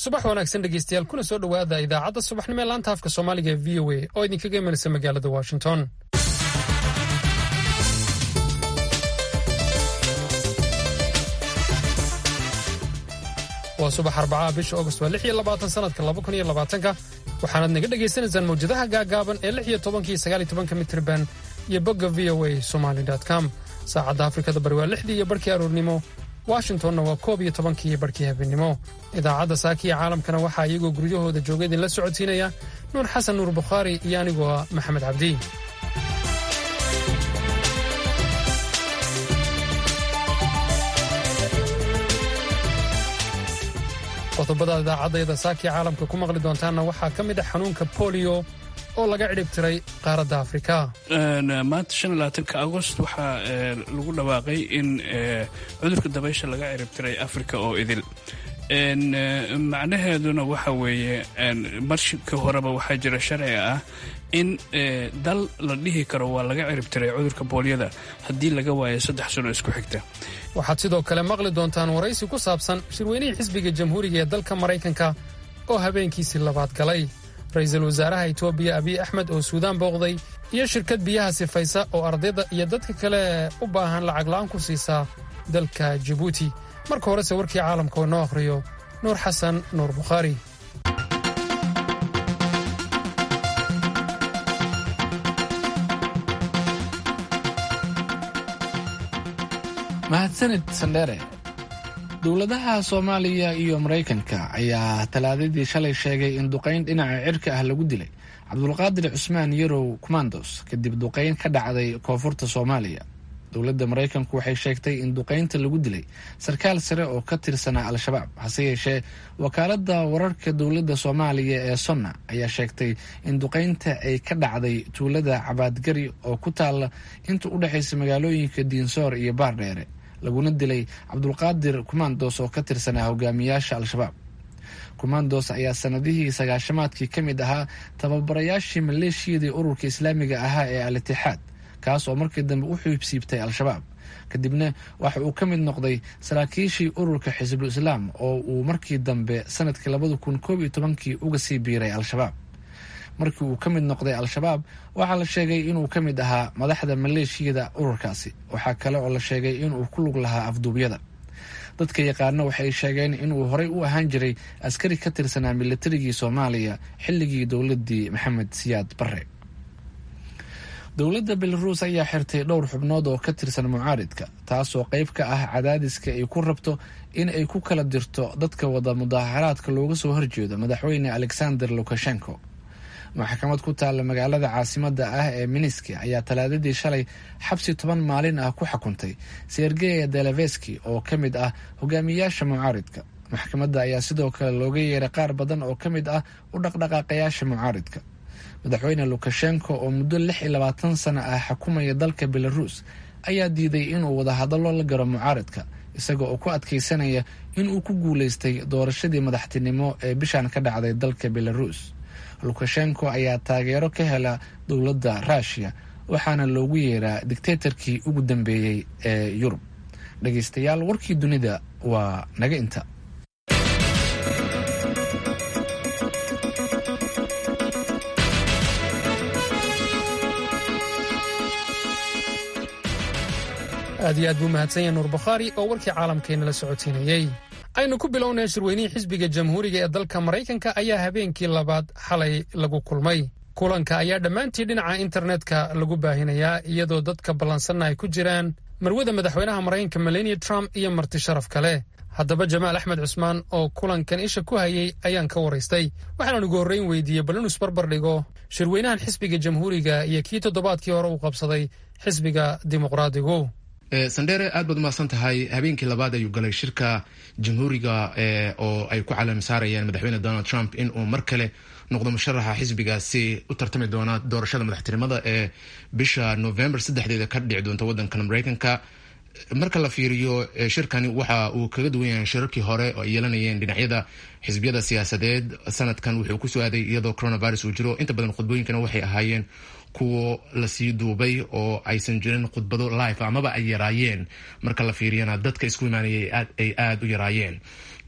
subax wanaagsan dhegeystayaal kuna soo dhowaada idaacadda subaxnimo ee laanta afka soomaaliga ee v o a oo idinkaga imanaysa magaalada washington waa subax arbacaha bisha august waa lix iyo labaatan sanadka laba kun iyo labaatanka waxaanaad naga dhagaysanaysaan mawjadaha gaagaaban ee lix iyo tobankiiyo sagaal iyo tobanka mitriban iyo bogga v o a somali com saacadda afrikada bari waa lixdii iyo barhkii aroornimo washingtonna waa koob iyo tobankii iyo barhkii habeenimo idaacadda saakiya caalamkana waxaa iyagoo guryahooda jooga idinla socodsiinaya nuur xasan nuur bukhaari iyo anigoo ah maxamed cabdi qodobada idaacadayada saakiya caalamka ku maqli doontaanna waxaa ka mid ah xanuunka bolio oo laga cidhib tiray qaaradda afrika maanta shan iyo labaatanka agost waxaa lagu dhawaaqay in cudurka dabaysha laga cirib tiray afrika oo idil macnaheeduna waxa weeye marshika horeba waxaa jira sharci ah in dal la dhihi karo waa laga cirib tiray cudurka boolyada haddii laga waayo saddex sano isku xigta waxaad sidoo kale maqli doontaan waraysi ku saabsan shirweynihii xisbiga jamhuuriga ee dalka maraykanka oo habeenkiisii labaad galay ra-iisul wasaaraha etoobiya abiy axmed oo suudaan booqday iyo shirkad biyaha sifaysa oo ardayda iyo dadka kale u baahan lacag la'aan ku siisaa dalka jabuuti marka horese warkii caalamka oo noo akhriyo nuur xasan nuur bukhaari mahadsanid sandheere dowladaha soomaaliya iyo maraykanka ayaa talaadadii shalay sheegay in duqayn dhinaca cirka ah lagu dilay cabdulqaadir cusmaan yarow kumandos kadib duqayn ka dhacday koonfurta soomaaliya dowladda maraykanku waxay sheegtay in duqaynta lagu dilay sarkaal sare oo ka tirsanaa al-shabaab hase yeeshee wakaaladda wararka dowladda soomaaliya ee sonna ayaa sheegtay in duqaynta ay ka dhacday tuulada cabaadgari oo ku taalla inta u dhexaysa magaalooyinka diinsoor iyo baardheere laguna dilay cabdulqaadir kumandos oo ka tirsanaa hogaamiyaasha al-shabaab kumandos ayaa sanadihii sagaashamaadkii ka mid ahaa tababarayaashii maleeshiyadii ururka islaamiga ahaa ee al itixaad kaas oo markii dambe u xiibsiibtay al-shabaab kadibna waxa uu ka mid noqday saraakiishii ururka xisbul islaam oo uu markii dambe sanadkii labada kun koob iyo tobankii uga sii biiray al-shabaab markii uu ka mid noqday al-shabaab waxaa la sheegay inuu ka mid ahaa madaxda maleeshiyada ururkaasi waxaa kale oo la sheegay inuu ku lug lahaa afduubyada dadka yaqaano waxay sheegeen inuu horey u ahaan jiray askari ka tirsanaa militarigii soomaaliya xilligii dowladii maxamed siyaad barre dowladda belaruus ayaa xirtay dhowr xubnood oo ka tirsan mucaaridka taasoo qayb ka ah cadaadiska ay ku rabto in ay ku kala dirto dadka wada mudaaharaadka looga soo horjeedo madaxweyne alexander lukashenko maxkamad ku taalla magaalada caasimada ah ee miniski ayaa talaadadii shalay xabsi toban maalin ah ku xukuntay sergeya deleveski oo ka mid ah hogaamiyaasha mucaaridka maxkamadda ayaa sidoo kale looga yeeray qaar badan oo ka mid ah u dhaqdhaqaaqayaasha mucaaridka madaxweyne lukashenko oo muddo lix iyo labaatan sano ah xukumaya dalka belaruus ayaa diiday inuu wadahadallo la garo mucaaridka isaga oo ku adkeysanaya inuu ku guuleystay doorashadii madaxtinimo ee bishan ka dhacday dalka belaruus lukashenko ayaa taageero ka hela dowladda ruushiya waxaana loogu yeeraa dictatorkii ugu dambeeyey ee yurub dhegeystayaal warkii dunida waa naga inta aad iyo aad buu mahadsan yahay nuur bukhaari oo warkii caalamkeenna la socodsiinayey aynu ku bilownay shirweynihii xisbiga jamhuuriga ee dalka maraykanka ayaa habeenkii labaad xalay lagu kulmay kulanka ayaa dhammaantii dhinaca internetka lagu baahinayaa iyadoo dadka ballansanna ay ku jiraan marwada madaxweynaha maraykanka melania trump iyo marti sharaf kale haddaba jamaal axmed cusmaan oo kulankan isha ku hayay ayaan ka waraystay waxaana ugu horreyn weydiiyey bal inuu isbarbar dhigo shirweynahan xisbiga jamhuuriga iyo kii toddobaadkii hore uu qabsaday xisbiga dimuqraadigu sandheere aad baad umahadsan tahay habeenkii labaad ayuu galay shirka jamhuuriga oo ay ku calaam saarayaan madaxweyne donald trump in uu mar kale noqdo musharaxa xisbigaasi u tartami doona doorashada madaxtinimada ee bisha november saddexdeeda ka dhici doonta wadankan mareykanka marka la fiiriyo shirkani waxa uu kaga duwan yahay shirarkii hore oo ay yeelanayeen dhinacyada xisbiyada siyaasadeed sanadkan wuxuu kusoo aaday iyadoo coronavirus uu jiro inta badan khudbooyinkana waxay ahaayeen kuwo lasii duubay oo aysan jirin khudbado live amaba ay yaraayeen marka la fiiriyana dadka isku imaanayay ay aada u yaraayeen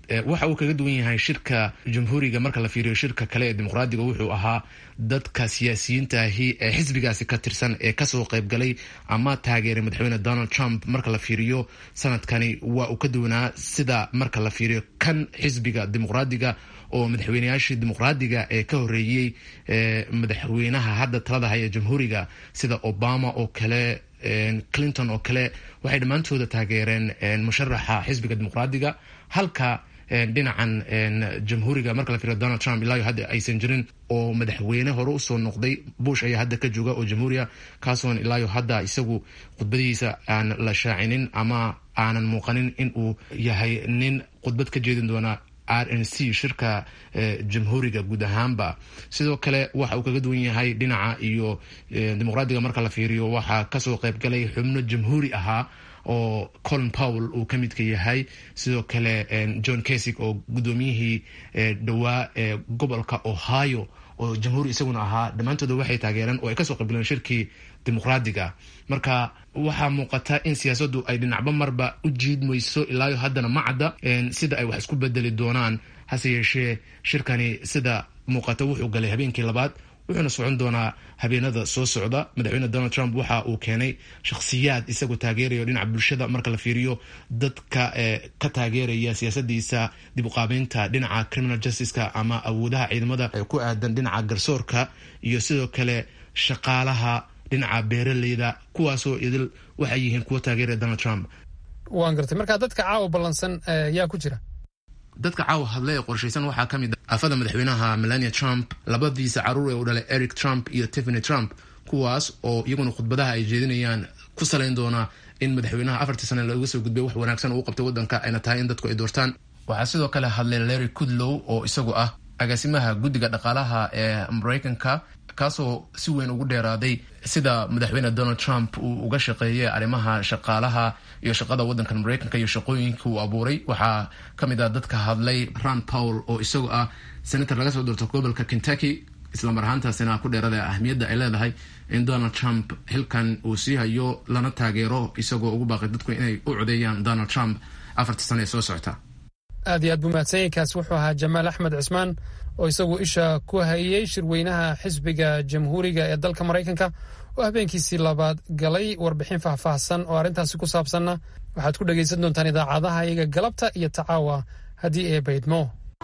waxa uu kaga duwan yahay shirka jamhuuriga marka la fiiriyo shirka kale ee dimuqraadiga wuxuu ahaa dadka siyaasiyiintaahi ee xisbigaasi ka tirsan ee kasoo qaybgalay ama taageeray madaxweyne donald trump marka la fiiriyo sanadkani waa uu ka duwanaa sida marka la fiiriyo kan xisbiga dimuqraadiga oo madaxweyneyaashii dimuqraadiga ee ka horeeyey madaxweynaha hadda talada haya jamhuuriga sida obama oo kale clinton oo kale waxay dhammaantooda taageereen musharaxa xisbiga dimuqraadiga halka dhinacan jamhuuriga marka la fiiriyo donald trump ilaa hadda aysan jirin oo madaxweyne hore usoo noqday bush ayaa hadda ka jooga oo jamhuuriya kaasoon ilaayo hadda isagu khudbadihiisa aan la shaacinin ama aanan muuqanin in uu yahay nin khudbad ka jeedin doona r n c shirka jamhuuriga guud ahaanba sidoo kale waxa uu kaga duwan yahay dhinaca iyo dimuqraadiga marka la fiiriyo waxaa kasoo qaybgalay xubno jamhuuri ahaa oo colin powell uu ka midka yahay sidoo kale john kasig oo guddoomiyihii dhowaa ee gobolka ohio oo jamhuuri isaguna ahaa dhammaantooda waxay taageereen oo ay kasoo qaybgaleen shirkii dimuqraadiga marka waxaa muuqata in siyaasaddu ay dhinacba marba u jiidmayso ilaayo haddana ma cadda sida ay wax isku bedeli doonaan hase yeeshee shirkani sida muuqata wuxuu galay habeenkii labaad wuxuuna socon doonaa habeenada soo socda madaxweyne donald trump waxa uu keenay shakhsiyaad isagoo taageerayo dhinaca bulshada marka la fiiriyo dadka ka taageeraya siyaasadiisa dib uqaabeynta dhinaca criminal justiceka ama awoodaha ciidamada ee ku aadan dhinaca garsoorka iyo sidoo kale shaqaalaha dhinaca beeraleyda kuwaasoo idil waxay yihiin kuwa taageeraya donald trump waan gartay marka dadka caawa ballansan yaa ku jira dadka caawa hadle ee qorshaysan waxaa ka mid a afada madaxweynaha melania trump labadiisa caruur ee u dhalay eric trump iyo tiffany trump kuwaas oo iyaguna khudbadaha ay jeedinayaan ku salayn doona in madaxweynaha afartii sane looga soo gudbay wax wanaagsan uu qabtay waddanka ayna tahay in dadku ay doortaan waxaa sidoo kale hadlay larry kudlow oo isagu ah agaasimaha guddiga dhaqaalaha ee maraykanka kaasoo si weyn ugu dheeraaday sida madaxweyne donald trump uu uga shaqeeyay arrimaha shaqaalaha iyo shaqada waddankan maraykanka iyo shaqooyinka uu abuuray waxaa ka mid ah dadka hadlay ron powell oo isagu ah senator laga soo doorto gobolka kentucky islamar ahaantaasina ku dheerada ahmiyadda ay leedahay in donald trump xilkan uu sii hayo lana taageero isagoo ugu baaqay dadku inay u codeeyaan donald trump afartii sane ee soo socota aad iyo aad buu mahadsanyainkaas wuxuu ahaa jamaal axmed cismaan oo isagu isha ku hayey shirweynaha xisbiga jamhuuriga ee dalka maraykanka oo habeenkiisii labaad galay warbixin faahfaahsan oo arrintaasi ku saabsanna waxaad ku dhegaysan doontaan idaacadaha iyaga galabta iyo tacaawa haddii ee baydmo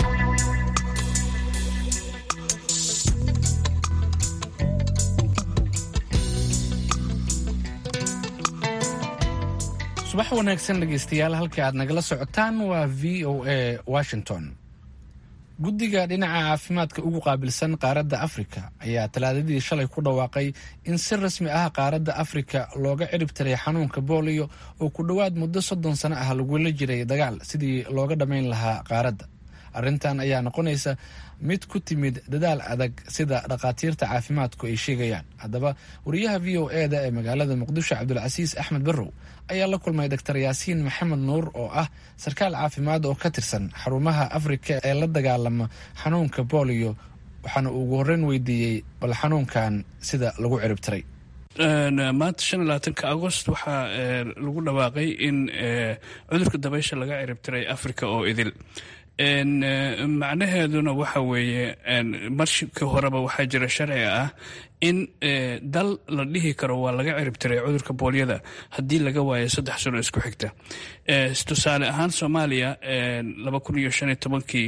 subax wanaagsan dhegaystayaal halka aad nagala socotaan waa v o a washington guddiga dhinaca caafimaadka ugu qaabilsan qaaradda afrika ayaa talaadadii shalay ku dhawaaqay in si rasmi ah qaaradda afrika looga cirib tiray xanuunka booliyo oo ku dhowaad muddo soddon sano ah lagula jiray dagaal sidii looga dhammayn lahaa qaaradda arrintan ayaa noqonaysa mid ku timid dadaal adag sida dhakhaatiirta caafimaadku ay sheegayaan haddaba wariyaha v o e da ee magaalada muqdisho cabdulcasiis axmed barrow ayaa la kulmay doctor yaasiin maxamed nuur oo ah sarkaal caafimaad oo ka tirsan xarumaha afrika ee la dagaalama xanuunka booliyo waxaana uu ugu horreyn weydiiyey bal xanuunkan sida lagu cirib tiray maanta shan iyo labaatanka agost waxaa lagu dhawaaqay in cudurka dabaysha laga cirib tiray africa oo idil macnaheeduna waxa weeye marka horeba waxaa jira sharci ah in dal la dhihi karo waa laga cirib tiray cudurka boolyada haddii laga waayo saddex sano isku xigta tusaale ahaan soomaaliya laba kun iyo shan iyo tobankii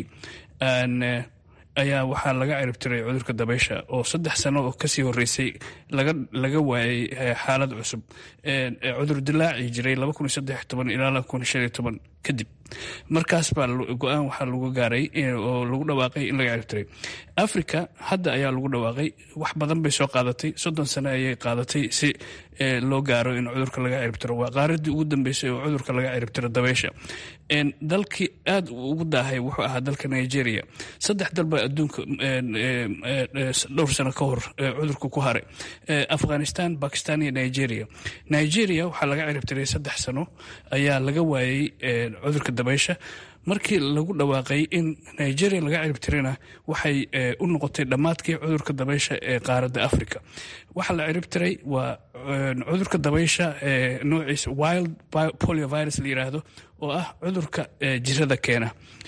ayaa waxaa laga cirib tiray cudurka dabaysha oo saddex sano oo kasii horeysay laga waayay xaalad cusub cudur dilaaci jiray laba kun iyo saddex toban ilaa laba kun iyo shan iyo toban kadib markaas baa go-aan waxaa lagu gaaray oo lagu dhawaaqay in laga cirib tiray africa hadda ayaa lagu dhawaaqay wax badan bay soo qaadatay soddon sano ayay qaadatay si loo gaaro in cudurka laga cirib tiro waa qaaradii ugu dambeysay oo cudurka laga cirib tiro dabaysha dalkii aad ugu daahay wuxuu ahaa dalka nigeria saddex dal baa adduunka dhowr sano ka hor cudurka ku haray afghanistan bakistan iyo nigeria nigeria waxaa laga cirib tiray saddex sano ayaa laga waayey cudurka dabaysha markii lagu dhawaaqay in nigeria laga ciribtirana waxay u noqotay dhammaadkii cudurka dabaysha ee qaaradda africa waxaa la ciribtiray waa cudurka dabaysha noociisa wild poliovirus la yiraahdo oo ah cudurka jirada keena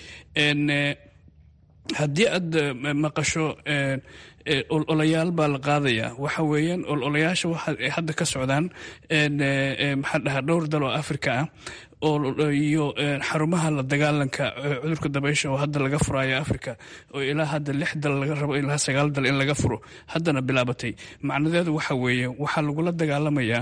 haddii aad maqasho ololayaal baa la qaadayaa waxa weeyaan ololayaasha waxa hadda ka socdaan maxaa dhahaa dhowr dal oo africa ah iyo xarumaha la dagaalanka cudurka dabaysha oo hadda laga furaayo africa oo ilaa hadda lix dal laga rabo ilaa sagaal dal in laga furo haddana bilaabatay macnadeedu waxa weeye waxaa lagula dagaalamayaa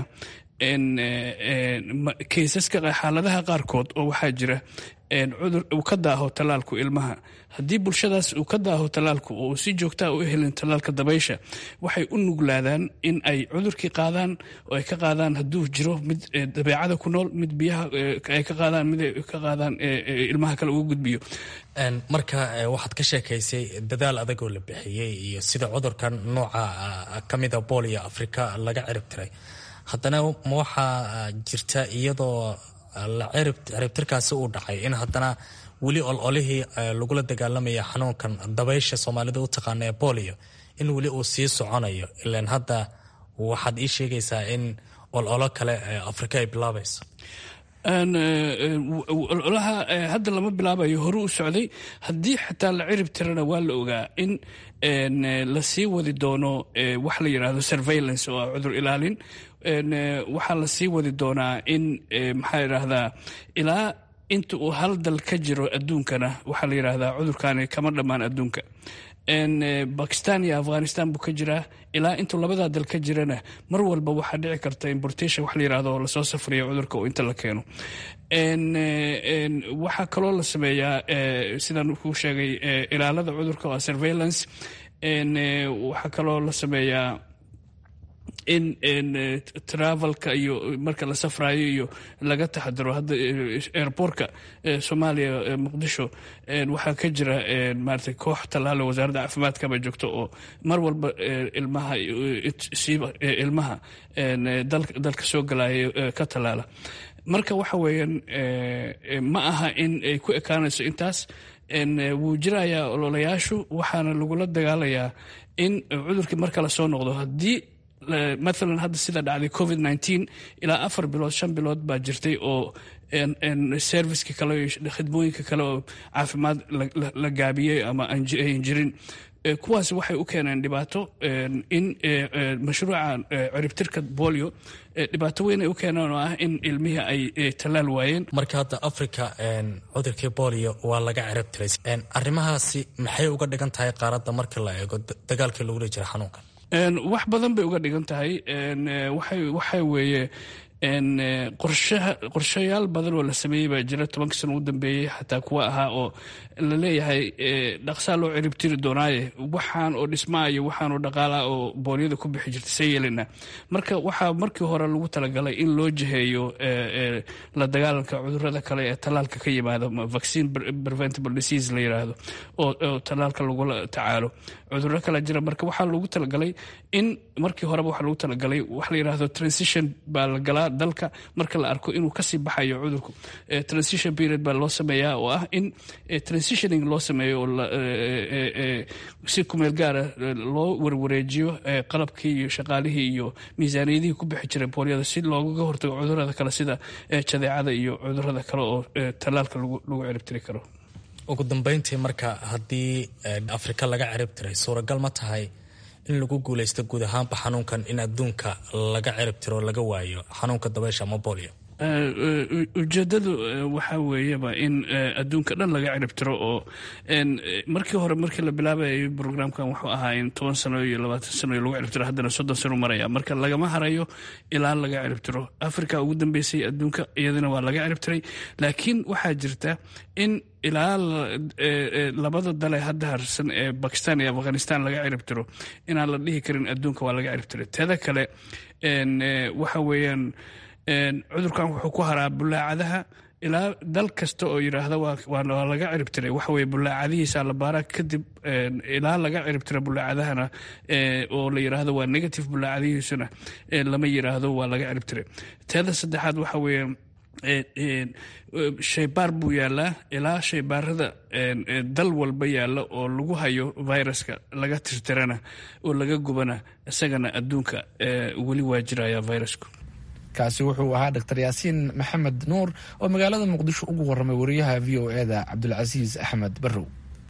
keysaska xaaladaha qaarkood oo waxaa jira cudur uu ka daaho tallaalku ilmaha haddii bulshadaas uu ka daaho tallaalku oo si joogtaa u helin tallaalka dabaysha waxay u nuglaadaan in ay cudurkii qaadaan oo ay ka qaadaan hadduu jiro mid dabeecada ku nool mid biyaha ay ka qaadaan mid ay ka qaadaan ilmaha kale ugu gudbiyo marka waxaad ka sheekaysay dadaal adagoo la bixiyey iyo sida cudurkan nooca ka mida booliyo afrika laga cirib tiray haddana ma waxaa jirta iyadoo ciribtirkaasi uu dhacay in haddana weli ololihii lagula dagaalamaya xanuunkan dabaysha soomaalida u taqaana ee bolio in weli uu sii soconayo ilan hadda waxaad ii sheegaysaa in ololo kale afrika ay bilaabayso ololaha hadda lama bilaabayo hore u socday haddii xataa la cirib tirana waa la ogaa in lasii wadi doono wax la yidhaahdo surveillance oo ah cudur ilaalin waxaa lasii wadi doonaa in maxaa yidhaahdaa ilaa inta uu hal dal ka jiro adduunkana waxaa la yidhaahdaa cudurkani kama dhammaan adduunka bakistan iyo afghanistan buu ka jiraa ilaa intuu labadaa dal ka jirana mar walba waxaa dhici karta importation wax la yirahdo oo lasoo safriyo cudurka oo inta la keeno waxaa kaloo la sameeyaa sidaan kuu sheegay ilaalada cudurka oo surveillance waxaa kaloo la sameeyaa in travelka iyo marka la safrayo iyo laga taxadiro hadda airbortka soomaaliya muqdisho waxaa ka jira maarata koox tallaalo wasaaradda caafimaadkaba joogto oo mar walba ilmaha siiba ilmaha dalka soo galaya ka tallaala marka waxa weeyaan ma aha in ay ku ekaanayso intaas wuu jirayaa ololayaashu waxaana lagula dagaalayaa in cudurkii marka la soo noqdo haddii maalan hadda sida dhacday covid nteen ilaa afar bilood shan bilood baa jirtay oo serviceka kale khidmooyinka kale oo caafimaad la gaabiyey ama ayn jirin kuwaas waxay u keeneen dhibaato in mashruuca ciribtirka bolio dhibaato weyn ay u keeneen oo ah in ilmihii ay tallaal waayeen marka hadda africa cudurkii bolio waa laga cirib tiray arrimahaasi maxay uga dhigan tahay qaaradda marka la eego dagaalkii lagula jira xanuunkan wax badan bay uga dhigan tahay waxa weeye qorshayaal badan oo la sameeyey baa jira tobanka sano u dambeeyey xataa kuwa ahaa oo la leeyahay dhaqsaa loo ciribtiri doonaaye waxaan oo dhismaa iyo waxaan oo dhaqaalaa oo booliyada ku bixi jirta see yeelina marka waxaa markii hore lagu talagalay in loo jiheeyo la dagaalanka cudurada kale ee tallaalka ka yimaado vaccine preventable disease la yiraahdo oo tallaalka lagula tacaalo cuduro kale jira marka waxaa lagu talagalay in markii horeba waxaa lagu talagalay wax la yiraahdo transition baa la galaa dalka marka la arko inuu kasii baxayo cudurku transition period baa loo sameeyaa oo ah in transitioning loo sameeyo oo si kumeel gaara loo warwareejiyo qalabkii iyo shaqaalihii iyo miisaaniyadihii ku bixi jiray boolyada si loogaga hortago cudurada kale sida jadeecada iyo cudurada kale oo tallaalka lagu ciribtiri karo ugu dambeyntii marka haddii afrika laga cirib tiray suuragal ma tahay in lagu guuleysto guud ahaanba xanuunkan in adduunka laga cirib tiro laga waayo xanuunka dabaysha ama bolio ujeedadu waxaa weeyaba in adduunka dhan laga cirib tiro oo markii hore markii la bilaabayay brograamkan wuxuu ahaa in toban sano iyo labaatan sano lagu cirib tiro haddana soddon sano maraya marka lagama harayo ilaa laga cirib tiro africa ugu dambeysay adduunka iyadana waa laga cirib tiray laakiin waxaa jirta in ilaa labada dale hadda harsan ee bakistan iyo afghanistan laga cirib tiro inaan la dhihi karin adduunka waa laga cirib tiray teeda kale waxa weeyaan cudurkan wuxuu ku haraa bulaacadaha ilaa dal kasta oo yidhaahda waa laga cirib tiray waxa weye bulaacadihiisa la baaraa kadib ilaa laga cirib tira bulaacadahana oo la yidhaahdo waa negative bulaacadihiisuna lama yidhaahdo waa laga cirib tiray teeda saddexaad waxa weeye shaybaar buu yaalaa ilaa shaybaarada dal walba yaalla oo lagu hayo viruska laga tirtirana oo laga gubana isagana adduunka weli waa jiraya virusku kaasi wuxuu ahaa dr yaasiin maxamed nuur oo magaalada muqdisho ugu warramay wariyaha v o e da cabdulcasiis axmed barrow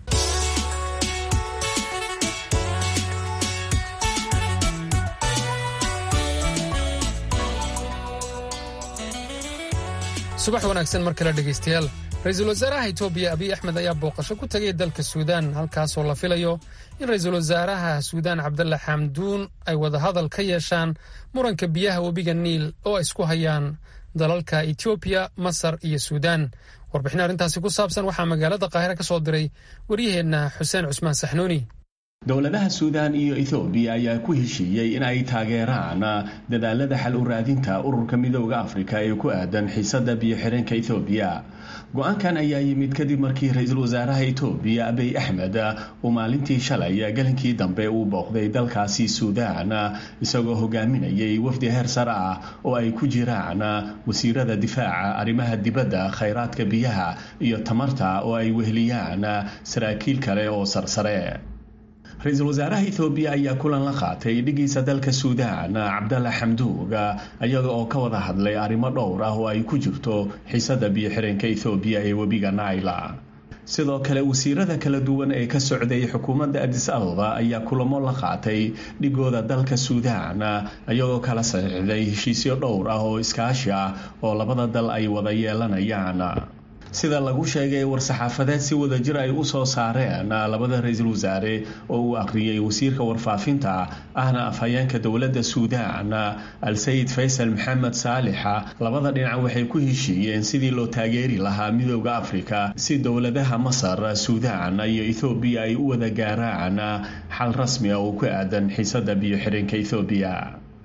subax wanaagsan mar kale dhegaystayaal ra-iisul wasaaraha etoobiya abiy axmed ayaa booqasho ku tegay dalka suudaan halkaasoo la filayo in ra-iisul wasaaraha suudaan cabdalla xamduun ay wadahadal ka yeeshaan muranka biyaha webiga niil oo ay isku hayaan dalalka etoobiya masar iyo suudaan warbixin arrintaasi ku saabsan waxaa magaalada qaahire ka soo diray waryaheenna xuseen cusmaan saxnuuni dowladaha suudaan iyo ethoobiya ayaa ku heshiiyey in ay taageeraan dadaalada xal u raadinta ururka midooda afrika ee ku aadan xiisada biyo-xireenka ethoobiya go-aankan ayaa yimid kadib markii ra-iisul wasaaraha etoobiya abiy axmed uu maalintii shalay galinkii dambe uu booqday dalkaasi suudaan isagoo hogaaminayay wafdi heer sare ah oo ay ku jiraan wasiirada difaaca arrimaha dibadda khayraadka biyaha iyo tamarta oo ay weheliyaan saraakiil kale oo sarsare ra-iisul wasaaraha ethoobiya ayaa kulan la qaatay dhigiisa dalka suudaan cabdalla xamduug iyaga oo ka wada hadlay arrimo dhowr ah oo ay ku jirto xiisada biyo-xireenka ethoobiya ee webiga naila sidoo kale wasiirada kala duwan ee ka socday xukuumadda adis ababa ayaa kulamo la qaatay dhigooda dalka suudaan iyagoo kala saxiixday heshiisyo dhowr ah oo iskaashi ah oo labada dal ay wada yeelanayaan sida lagu sheegay war-saxaafadeed si wada jir ay u soo saareen labada ra-iisul wasaare oo uu akhriyey wasiirka warfaafinta ahna afhayeenka dowladda suudaan al-sayid faysal maxamed saalixa labada dhinac waxay ku heshiiyeen sidii loo taageeri lahaa midooda afrika si dowladaha masar suudaan iyo ethoobiya ay u wada gaaraan xal rasmi ah oo ku aadan xiisada biyo-xireenka ethoobiya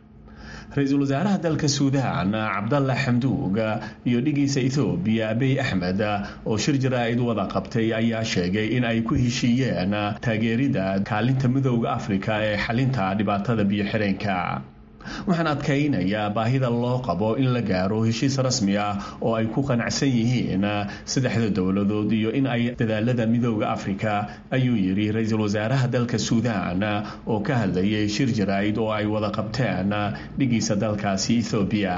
ra-iisul wasaaraha dalka suudaan cabdalla xamduug iyo dhigiisa ethoobiya abiy axmed oo shir jaraa'id wada qabtay ayaa sheegay in ay ku heshiiyeen taageerida kaalinta midooda afrika ee xalinta dhibaatada biyo-xireenka waxaan adkaynayaa baahida loo qabo in la gaaro heshiis rasmi ah oo ay ku qanacsan yihiin saddexda dowladood iyo in ay dadaalada midooda afrika ayuu yidhi ra-iisul wasaaraha dalka suudaan oo ka hadlayay shir jaraa'id oo ay wada qabteen dhigiisa dalkaasi ethoobiya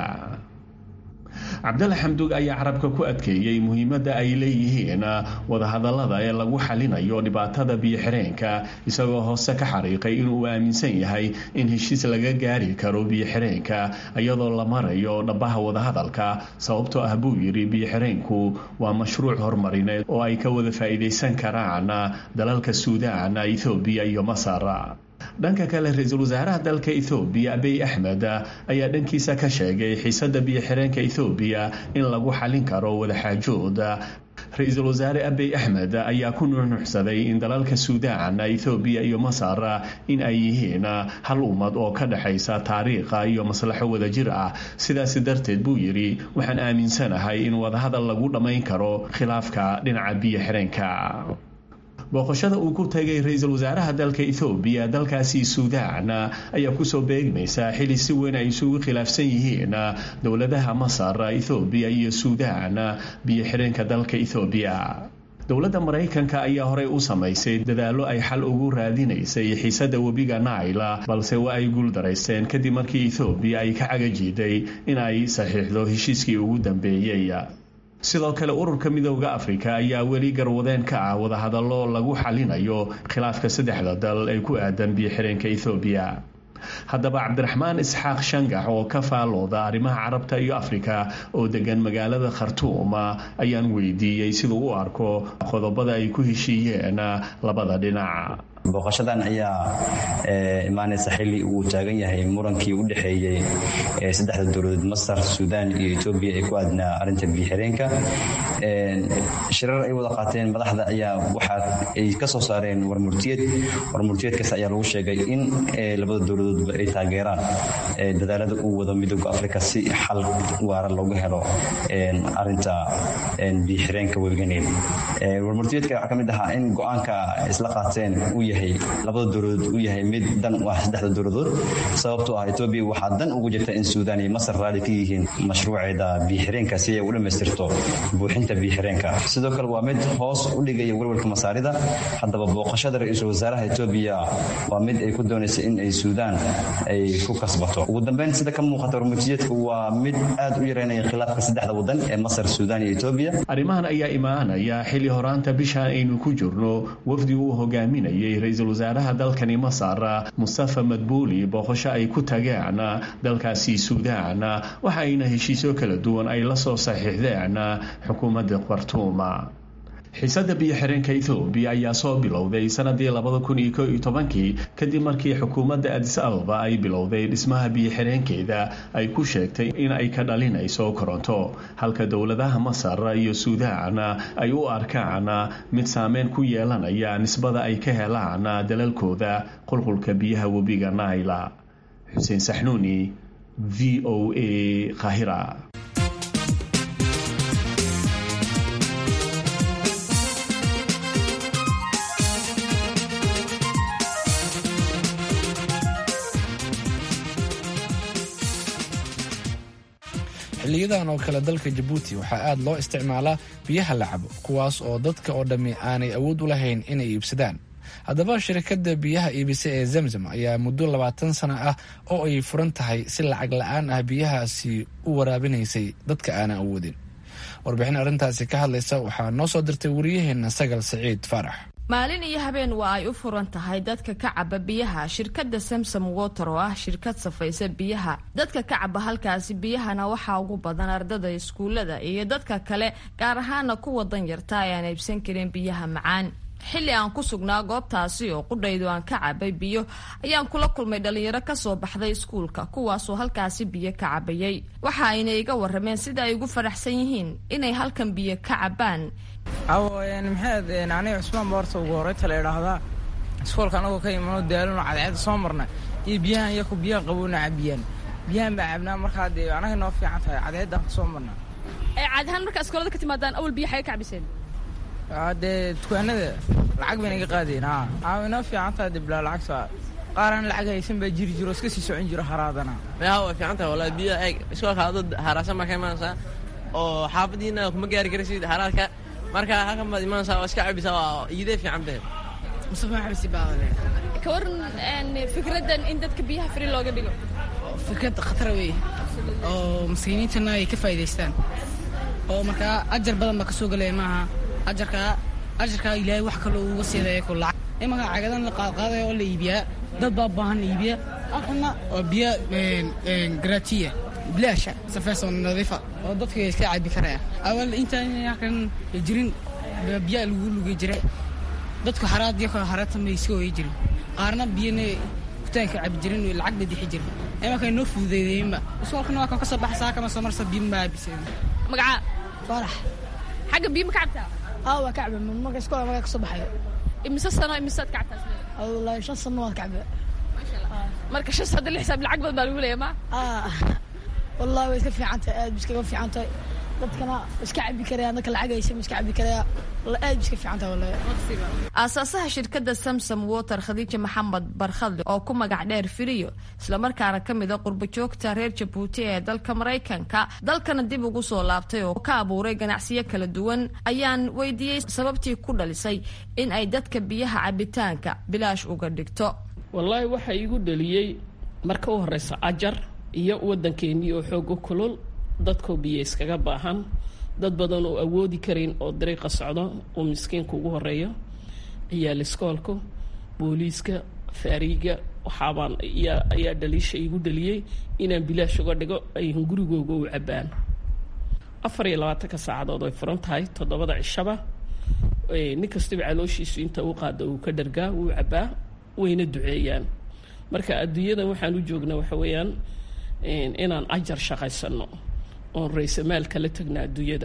cabdalla xamduug ayaa carabka ku adkeeyey muhiimadda ay leeyihiin wadahadallada ee lagu xalinayo dhibaatada biyo-xireenka isagoo hoose ka xariiqay inuu aaminsan yahay in heshiis laga gaari karo biyo-xireenka iyadoo la marayo dhabaha wadahadalka sababtoo ah buu yidhi biyo-xireenku waa mashruuc horumarineed oo ay ka wada faa'iidaysan karaan dalalka suudaan ethoobiya iyo masar dhanka kale ra-iisul wasaaraha dalka ethoobiya abiy axmed ayaa dhankiisa ka sheegay xiisada biyo-xireenka ethoobiya in lagu xalin karo wadaxaajood ra-iisul wasaare abiy axmed ayaa ku nuuxnuuxsaday in dalalka suudaan ethoobiya iyo masar in ay yihiin hal ummad oo ka dhexaysa taariikha iyo maslaxo wadajir ah sidaasi darteed buu yidhi waxaan aaminsanahay in wadahadal lagu dhammayn karo khilaafka dhinaca biyo-xireenka booqashada uu ku tagay ra-iisul wasaaraha dalka ethoobiya dalkaasi suudaan ayaa kusoo beegmaysa xili si weyn ay isugu khilaafsan yihiin dowladaha masar ethoobiya iyo suudaan biyo-xireenka dalka ethoobiya dowladda maraykanka ayaa horey u samaysay dadaallo ay xal ugu raadinaysay xiisada webiga naila balse waa ay guuldaraysteen kadib markii ethoobiya ay ka cagajiiday in ay saxiixdo heshiiskii ugu dambeeyey sidoo kale ururka midooda afrika ayaa weli garwadeen ka ah wadahadallo lagu xalinayo khilaafka saddexda dal ee ku aadan biyo-xireenka ethoobiya haddaba cabdiraxmaan isxaaq shangax oo ka faalooda arrimaha carabta iyo afrika oo degan magaalada khartuum ayaan weydiiyey siduu u arko qodobada ay ku heshiiyeen labada dhinac booqashadan ayaa imaanaysa xili uu taagan yahay murankii u dhexeeyey saddexda dowladood masar suudaan iyo etoobiya ee ku aadnaa arinta biyo-xireenka shirar ay wada qaateen madaxda ayaa waxa ay ka soo saareen warmurtiyeed warmurtiyeedkaas ayaa lagu sheegay in labada dowladoodba ay taageeraan dadaalada uu wado midooda afrika si xal waara loogu helo arinta biyo-xireenka webiga niil warmurtiyeedka waxaa ka mid ahaa in go-aanka isla qaateen uu yahay yahay labada dowladood uu yahay mid dan u ah saddexda dowladood sababtoo ah etoobiya waxaa dan ugu jirta in suudaan iyo masar raali ka yihiin mashruuceeda biyo-xireenka si ay u dhammaystirto buuxinta biyo-xireenka sidoo kale waa mid hoos u dhigaya welwalka masaarida haddaba booqashada ra-iisul wasaaraha etoobiya waa mid ay ku doonaysa in ay suudaan ay ku kasbato ugu dambeyn sida ka muuqata warmutiyeedku waa mid aad u yareynaya khilaafka saddexda wadan ee masar suudaan iyo etoobiya arrimahan ayaa imaanaya xilli horaanta bishaan aynu ku jirno wafdi uu hogaaminayay ra-iisul wasaaraha dalkani masar mustafa madbuuli booqasho ay ku tageen dalkaasi suudaan waxa ayna heshiisyo kala duwan ay la soo saxiixdeen xukuumadda khartuuma xiisadda biyo-xireenka ethoobiya ayaa soo bilowday sanadii labada kun iyo ko iyo tobankii kadib markii xukuumadda adis ababa ay bilowday dhismaha biyo-xireenkeeda ay ku sheegtay in ay ka dhalinayso koronto halka dowladaha masar iyo suudaan ay u arkaan mid saameyn ku yeelanaya nisbada ay ka helaan dalalkooda qulqulka biyaha webiga naila xuseen saxnuuni v o a kahira xiliyadan oo kale dalka jabuuti waxaa aad loo isticmaalaa biyaha la cabo kuwaas oo dadka oo dhammi aanay awood u lahayn inay iibsadaan haddaba shirkadda biyaha iibisa ee zamzam ayaa muddo labaatan sano ah oo ay furan tahay si lacag la-aan ah biyahaasi u waraabinaysay dadka aanan awoodin warbixin arrintaasi ka hadlaysa waxaa noo soo dirtay wariyaheenna sagal saciid faarax maalin iyo habeen waa ay u furan tahay dadka ka caba biyaha shirkadda samsom water oo ah shirkad safaysa biyaha dadka ka caba halkaasi biyahana waxaa ugu badan ardada iskuullada iyo dadka kale gaar ahaana kuwa danyarta ee aan iibsan karin biyaha macaan xilli aan ku sugnaa goobtaasi oo qudhaydu aan ka cabay biyo ayaan kula kulmay dhalinyaro kasoo baxday iskuulka kuwaasoo halkaasi biyo ka cabayay waxa ayna iga warameen sida ay ugu faraxsan yihiin inay halkan biyo ka cabaan maxaad aniga cusmaan boorta ugu horeyta la idhaahdaa iskuolka anagoo ka imano daalano cadceeda soo marna iyo biyahan iyaku biyaha qaboona cabiyaan biyahan baa cabnaa markaa dee anaga noo fiican tahay cadceeddaan kasoo marna caadahaan markaa iskoolada ka timaadaan awal biyo xaga ka cabiseen dee dukaanada lacag bayna iga qaadeen a aa inoo fiican tahay dee bilaa lacagta qaaraan lacag haysan baa jiri jiro iska sii socon jiro haraadana yaha way fiican tahay wallahi biyo eeg iskoolka adad haraasan baa ka imaanaysaa oo xaafadiina kuma gaari karaysid haraadka marka halkan baad imaanaysaa oo iska cabisaa waa iidee fiican beed mustafa maxamed sibaadale ka waran fikraddan in dadka biyaha fri looga dhigo fikrad khatara wey oo maskiiniintana ay ka faa'idaystaan oo markaa ajar badan baa ka soo gelaya maaha ajarkaa ajarkaa ilaahay wax kaloo uga siidaya ku lacag imanka cagadan la qaadqaadaya oo la iibiyaa dad baa baahan iibiya halkana oo biyo gratiya bilaasha safeysoo nadiifa oo dadka iska cabi karaya awal intaan halkan jirin biyaa lagu lugi jiray dadku haraad iyo haraadta may iska hoyi jirin qaarna biyana kutaanka cabi jirin lacag bay dixi jirin imanka noo fududeydeenba iskoolkana waa kan kasoo baxa saa kama soo marsa biyo ma cabiseen magacaa faarax xagga biyo ma ka cabtaa aa waa ka cabe marka iskoola markaa kasoo baxayo imise sano imisaad ka cabtaa wallaahi shan sano waan ka cabe marka shan sadde lix xisaab lacag badan baa lagu leeya ma wallahi way iska fiican tahay aad iskaga fiican tahay dadkana iska cabi karaya dadka lacag haysa iska cabi karaya aad iska fiican tahay wallahi aasaasaha shirkadda samsom water khadiija maxamed barkhadle oo ku magac dheer firiyo islamarkaana ka mid a qurbo joogta reer jabuuti ee dalka maraykanka dalkana dib ugu soo laabtay oo ka abuuray ganacsiyo kala duwan ayaan weydiiyey sababtii ku dhalisay in ay dadka biyaha cabitaanka bilaash uga dhigto wallaahi waxaa iigu dhaliyey marka u horeysa ajar iyo waddankeennii oo xooga kulul dadkoo biyo iskaga baahan dad badan oo awoodi karayn oo dariiqa socdo uu miskiinka ugu horeeyo ciyaal iskoolka booliiska faariiga waxaabaan ayaa dhaliisha iigu dhaliyey inaan bilaash uga dhigo ay gurigooga u cabaan afar iyo labaatanka saacadood way furan tahay toddobada cishaba nin kastaba calooshiisu inta u qaada uu ka dhargaa wuu cabaa wayna duceeyaan marka adduunyadan waxaan u joognaa waxa weeyaan inaan ajar shaqaysano oon raysamaalka kala tagna adduunyada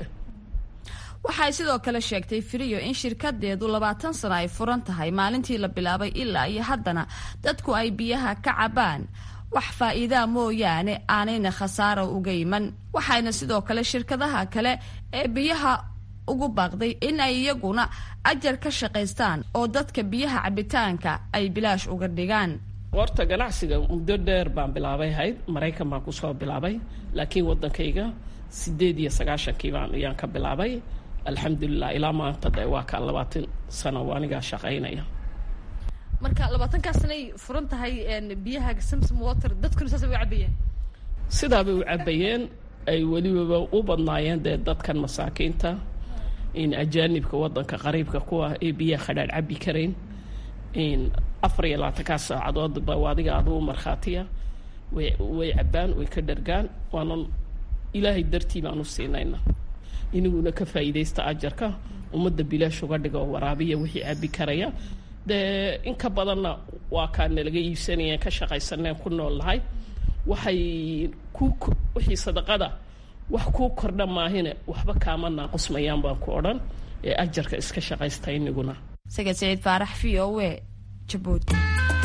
waxay sidoo kale sheegtay firiyo in shirkadeedu labaatan sano ay furan tahay maalintii la bilaabay ilaa iyo haddana dadku ay biyaha ka cabaan wax faa'iidaa mooyaane aanayna khasaaro uga iman waxayna sidoo kale shirkadaha kale ee biyaha ugu baaqday in ay iyaguna ajar ka shaqaystaan oo dadka biyaha cabitaanka ay bilaash uga dhigaan horta ganacsiga muddo dheer baan bilaabay hayd maraykan baan kusoo bilaabay laakiin waddankayga sideed iyo sagaashankii baan ayaan ka bilaabay alxamdulilah ilaa maanta de waa kaa labaatan sano anigaa shaqaynaya marka labaatankaa sanay furan tahay biyaha samsom water dadkuna saasay u cabayeen sidaabay u cabayeen ay welibaba u badnaayeen dee dadkan masaakiinta in ajaanibka waddanka qariibka kuwa ee biyaha khadhaadh cabi karayn in afar iyo labaatankaa saacadood ba adiga aduu markhaatiya way way cabaan way ka dhargaan waanan ilaahay dartii baan u siinayna inaguna ka faa'iidaysta ajarka ummadda bilaash uga dhiga oo waraabiya wixii cabi karaya dee in ka badanna waa kaa nalaga iibsanayeen ka shaqaysaneen ku nool nahay waxay ku wixii sadaqada wax kuu kordha maahine waxba kaama naaqusmayaan baan ku odhan ee ajarka iska shaqaysta iniguna sagad saciid faarax v o e jabuuti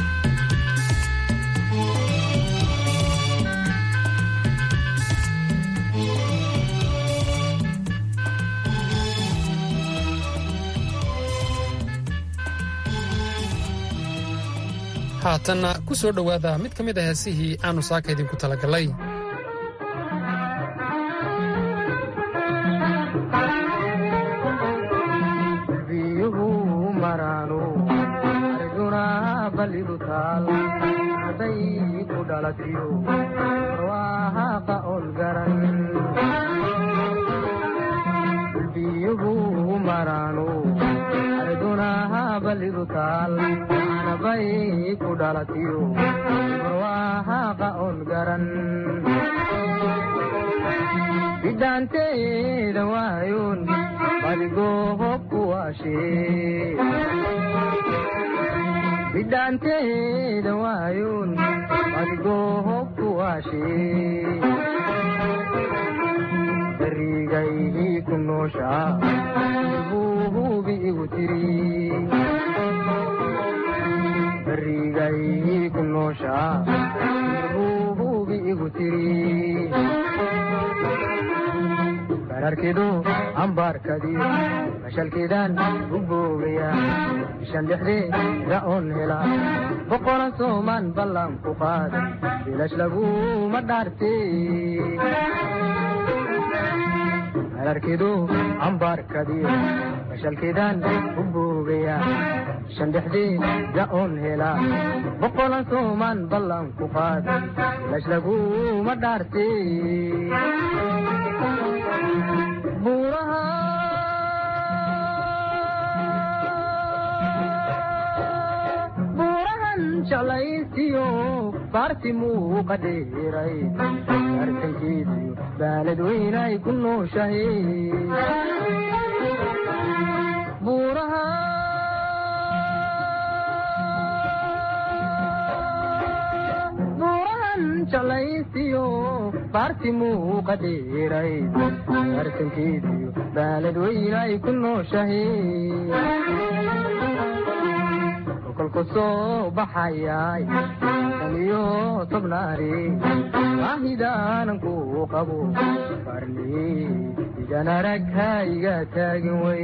haatanna ku soo dhowaada mid ka mid a heesihii aannu saaka idinku talagallay bidhaanteeda waayoon badigoohobku waashee bidhaanteeda waayoon badigoohobku waashee barigaydii ku nooshaa buuhubi igu tiri barigaydii ku nooshaa buuhubi igu tiri bararkidu ambaarkadiyo mashalkiidaan u boogaya bishan dhexdeeda oon hela boqolan soomaan ballan ku qaada bilash laguma dhaarte bararkidu ambaarkadiyo mashalkiidaan u boogaya bishan dhexdeeda oon hela boqolan soomaan ballan ku qaada bilash laguma dhaarte buurahan jalaysiyo baarti muuqa dheeray arkankeediyo baalad weynay ku nooshahe buuraha buurahan jalaysiyo baarti muuqa dheeray arkankeediyo baalad weynay ku nooshahe kolku soo baxayay shan iyo tobnaari baahidaanan ku qabo farni idan arag ha iga taagin wey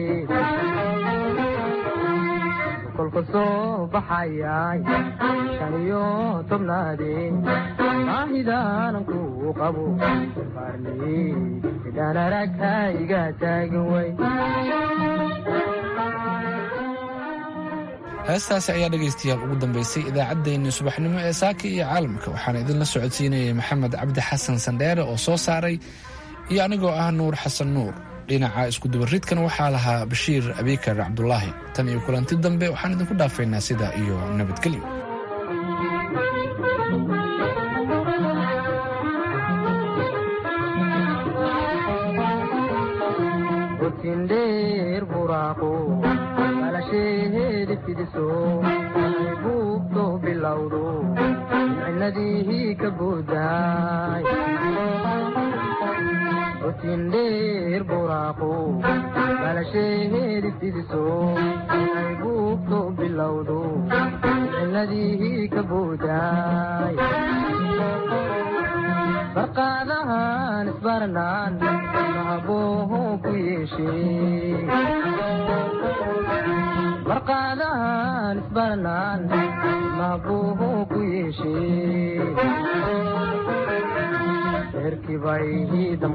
kolku soo baxayay shan iyo tobnaadi baahidaanan ku qabo farni idan arag ha iga taagin wey heestaasi ayaa dhegaystayaal ugu dambaysay idaacaddeenni subaxnimo ee saaka iyo caalamka waxaana idinla socodsiinayay maxamed cabdi xasan sandheere oo soo saaray iyo anigoo ah nuur xasan nuur dhinaca iskudubaridkan waxaa lahaa bashiir abikar cabdulaahi tan iyo kulanti dambe waxaan idinku dhaafaynaa sidaa iyo nabadgelyo utindheer buraaqo balasheheedi fidiso ay buugto bilowdo micnadii ka boodaay utindheer buraaqo balasheheedi fidiso ay buugto bilowdo micnadii ka boodaay barqaadahan isbarnaan mahabuuhu ku yeeshee barqaadahan isbarnaan mahabuuhu ku yeeshee reerkii bay